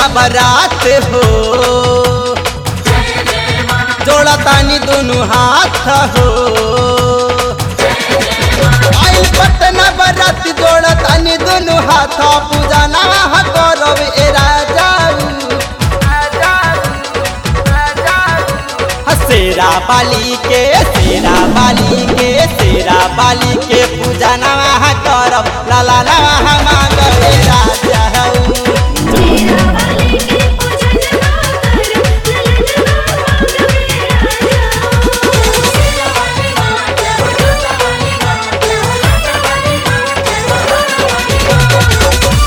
नवरात हो जोड़ा तानी दोनों हाथ हो आइल पट नवरात जोड़ा तानी दोनों हाथ पूजा नवा करब ए राजाऊ शेरा बाली के शेरा बाली के शेरा बाली के पूजा नवा करब लाला नवा मांगब ए राजाऊ तेरा वाली के पूजन ना कर ललन ना मांगवे राजा तेरा वाली मां तेरा वाली मां तेरा वाली मां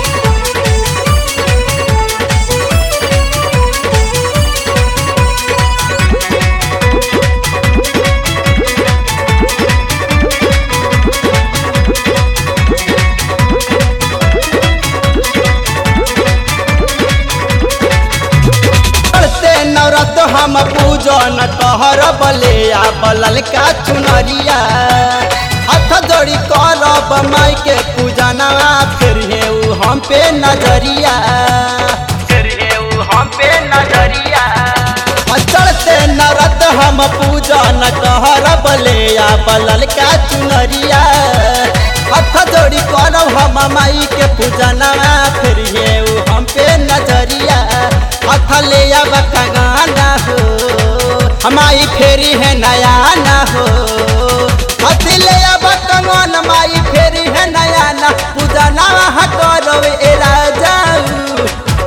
करते नवरत हम पूजन कहर बले आ बलल का चुनरिया हाथ जोड़ी करब माई के पूजनवा फिर हे उ हम पे नजरिया फिर हे उ हम पे नजरिया चढ़ते नरत हम पूजन कहर बले आ बलल का चुनरिया हाथ जोड़ी करब हम माई के पूजनवा फिर हे उ हम पे नजरिया हाथ ले अब कंगाना हो हमारी फेरी है नया ना हो हाथ ले अब कंगन माई फेरी है नया ना पूजा नवा करो ए राजाऊ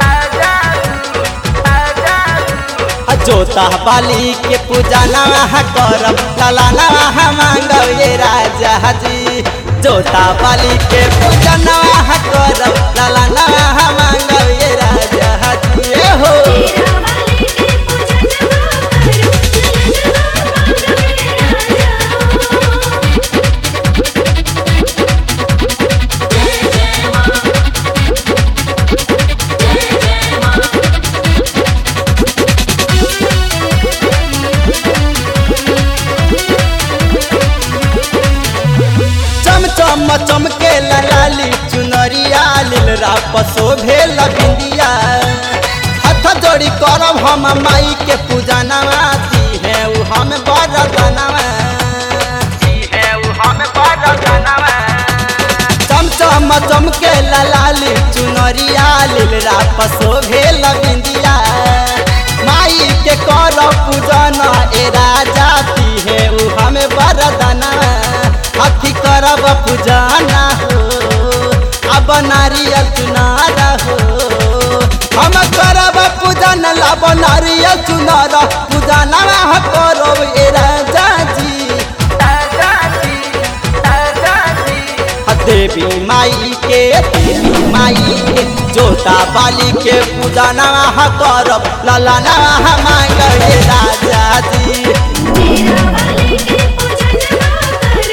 जोता बाली के पूजा नवा करब लाला नवा मांगब ये राजा जी जोता बाली के पूजा नवा करब लाला नवा मांगब ये राजा जी ए हो तेरा वाली के पूजन ना कर ललन ना मांगवे राजा चम चम चमके लाली चुनरिया लील राप शोभे बिंदिया हाथ जोड़ी करब हम माई के पूजा नवाती है उ हम बरदनवा चम चम चमके लाली चुनरिया लील राप शोभे बिंदिया माई के कर पूजन ए राजाती है उ हम बरदनवा हथी करब पूजना हो अब नारियल चुनारा हो हम करब पूजन लब नारियल चुनारा पूजना करब ए राजा जी देवी माई के देवी माई के जोता बाली के पूजा नवा करब लाला नवा मांगब ए राजा जी तेरा वाली के पूजन ना कर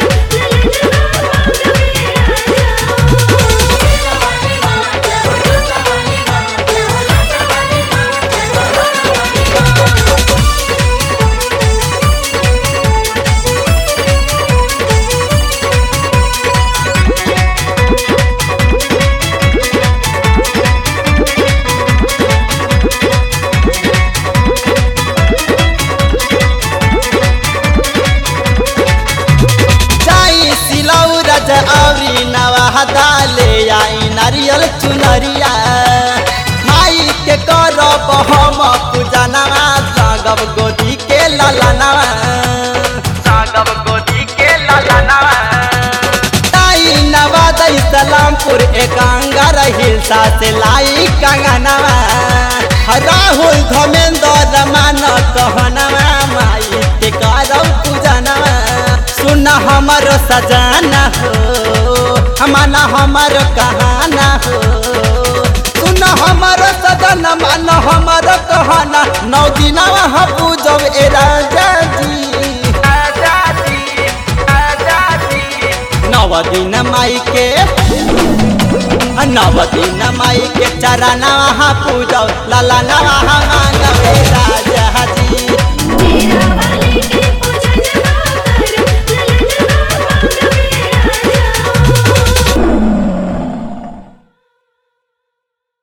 ललन ना मांगवे राजा तेरा वाली मां तेरा वाली मां तेरा वाली मां जाई सिलौ रज औरी नवा दाले आई नारियल चुनरिया माई के करब हम पूजा नवा सागब गोदी के ललनवा सागब गोदी के ललनवा ताई नवा दई सलामपुर एकांगर हिलसा से लाई कंगनवा राहुल धमेंद्र मान कहनवा माई के करब पूजनवा सुन हमर सजाना हो हमाना हमर कहाना हो सुन हमर सजन मान हमर कहना नौ दिनवा हम पूजब ए राजा जी नव दिन माई के नव दिन माई के चरणवा पूजब लाला नवा मांगब ए राजा जी तेरा